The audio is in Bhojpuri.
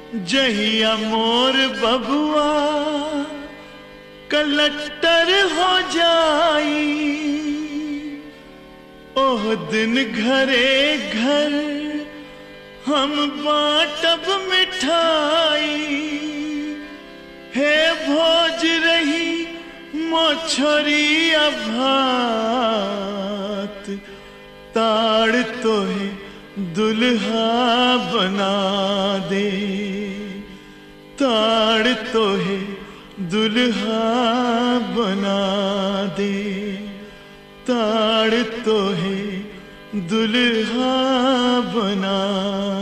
जहिया मोर बबुआ कलक्टर हो जाई ओह दिन घरे घर हम बाटब मिठाई हे भोज रही मोछरी भात ताड़ तो है दुल्हा बना दे ताड़ तो है दुल्हा बना दे ताड़ तो है दुल्हा बना